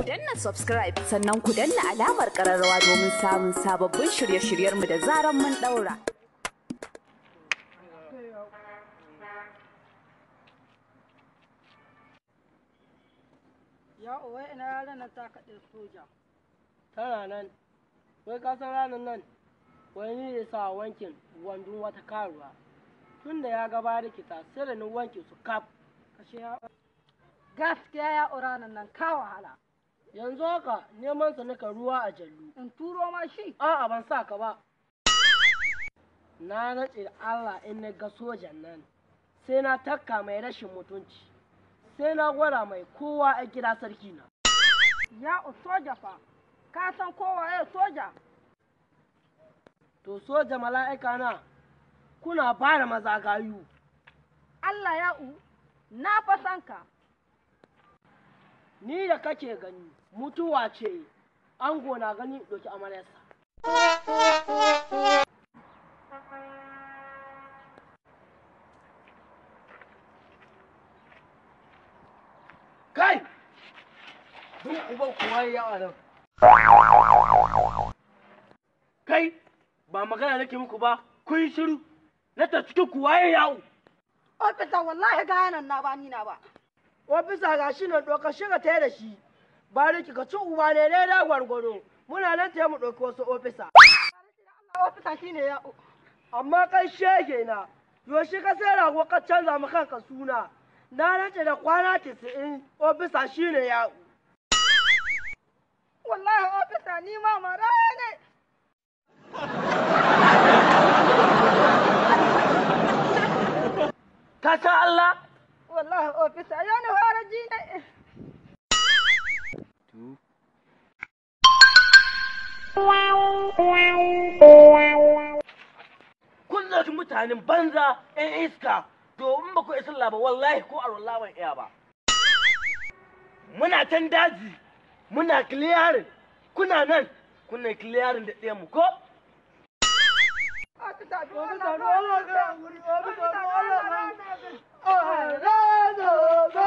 Ku danna subscribe sannan ku danna alamar ƙararrawa domin samun sababbin shirye-shiryenmu da zaran mun ɗaura. Ya uwa ina yaran nan ta kaɗe soja. tana nan wai ka san ranar nan wai ni da sa wankin wandon wata karuwa tun da ya gaba da kita sai da ni wanke su kaf Kashe ya Gaskiya ya ura nan nan ka wahala. yanzu haka neman sa nika ruwa a jallu In turo ma shi. a'a ban sa ka ba na nace da Allah in na ga sojan nan sai na takka mai rashin mutunci sai na gwada mai kowa a gida sarki na Ya u soja fa. Ka san kowa ya soja. to soja mala'ika na kuna fara maza gayu Allah ya u na fa san ka. ni da kake gani mutuwa ce ango na gani ɗauki amaryarsa kai duk uban kuwa ya yawa nan kai ba magana nake muku ba kun yi shiru na ta cikin kuwa ya yawo Ofisa wallahi ga nan na ba ni na ba. ofisa ga shi nan ɗauka shiga ta da shi bariki ka ci uba ne dai da gwargwaro muna nan ta mu ɗauki wasu ofisa Ofisa shine ya u. amma kai shege na yoshi ka sai rago ka canza mu kanka suna na nace da kwana tisa'in ofisa shine ya Wallahi ofisa ni ma mara ne. ka san Allah Wallahi ofisa ya ni fara ji ne. kun zaci mutanen banza ɗan iska to in ba ku isa ba wallahi ko a ban iya ba muna can daji muna clearing kuna nan kuna clearing da ɗayan mu ko Ofisa ji Ofisa, wannan do Allah ka ofisa. hankuri, ofisa, do Ofisa, Allah wannan ka ofisa.